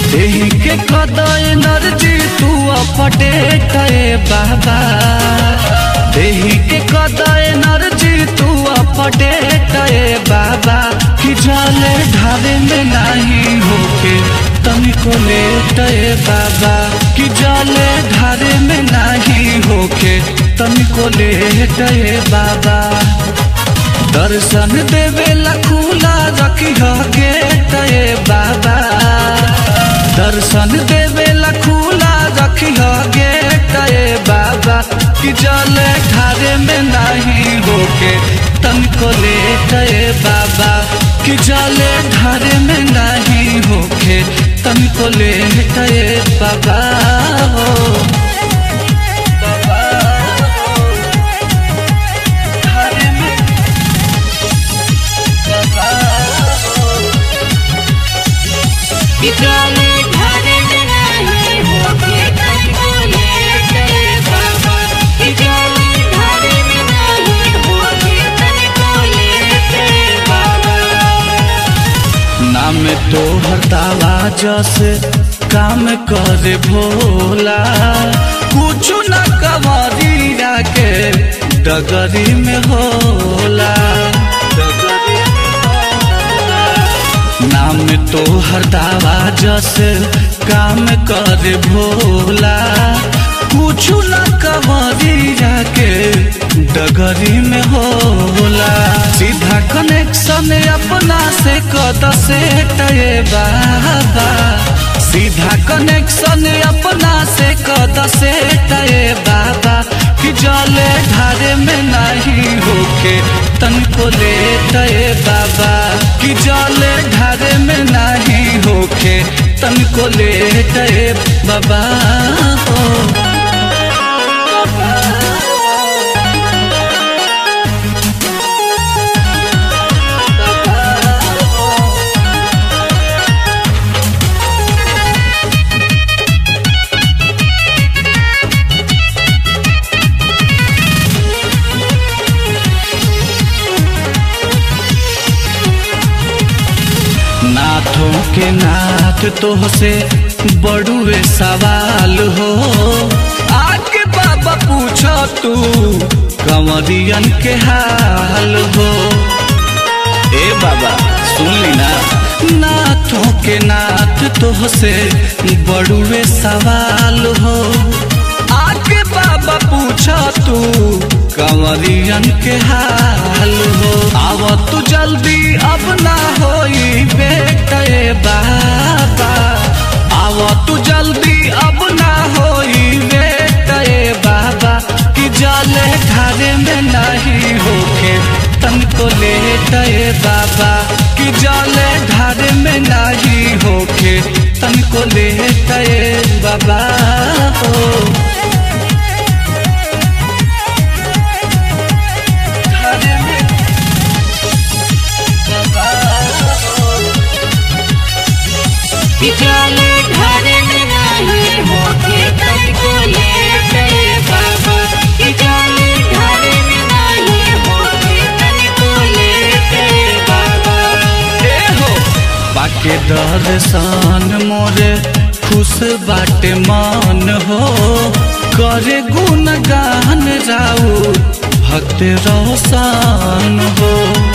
देही के कद एनर्जी तू अपडेट ए बाबा देही के कद एनर्जी तू अपडेट ए बाबा कि जाले ढारे में नहीं होके तनिको लेट ए बाबा कि जाले ढारे में नहीं होके तनिको लेट ए बाबा दर्शन देवेला खुला रखी गेट ए बाबा दर्शन देवेला खुला रखी गेट ए बाबा कि जल ठारे में नहीं होके तनको लेट ए बाबा कि जल ठारे में नहीं होके तनको लेट ए बाबा हो बाबा हो ठारे में विद्यालय ढारे में नहीं होके तनिको लेट ए बाबा विद्यालय ढारे में नहीं होके तनिको लेट ए बाबा नाम तो हरतावा जैसे काम करे भोला कुछ न कवरिया के डगरी में होला डगरी में होला। नाम तो हरतावा जैसे काम करे भोला कुछ न कवरिया के डगरी में होला सीधा कनेक्शन अपना से कद से टये बाबा सीधा कनेक्शन अपना से कद से टये बाबा कि जले ढारे में नहीं होके तनको ले टये बाबा कि जले ढारे में नहीं होके तनको ले टये बाबा हो नाथों के नाथ तो से बड़ुए सवाल हो आके बाबा पूछो तू कंवरियन के हाल हो ए बाबा सुन ली ना नाथों के नाथ तो से बड़ुए सवाल हो आके बाबा पूछो तू कंवरियन के हाल हो आव तू जल्दी अब ना होई बेटे बाबा आव तू जल्दी अब ना होई बेटे बाबा कि जले घरे में नहीं होके तनको लेटे बाबा कि जले घरे में नहीं होके तनको लेटे बाबा हो घरे में बाबा हो विद्यालय ढारे में नहीं होके तनिको लेट ए बाबा विद्यालय ढारे में नहीं होके तनिको लेट ए बाबा ए हो बाके दर्शन मोरे खुश बाटे मन हो करे गुणगान राउ भक्त रोशन हो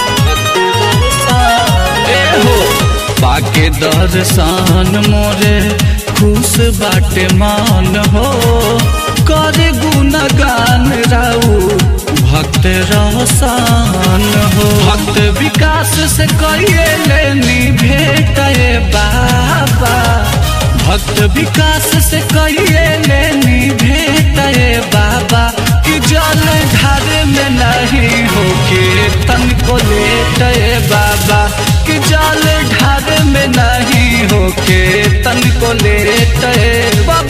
ए हो बाके दर्शन मोरे खुश बाटे मन हो करे गुणगान राउ भक्त रोशन हो भक्त विकास से कहिए लेनी भेट ए बाबा भक्त विकास से कहिए लेनी भेट ए बाबा कि जल ढारे में नहीं होके तनको लेट ए बाबा कि जल ढारे में नहीं होके तनको लेट ए बाबा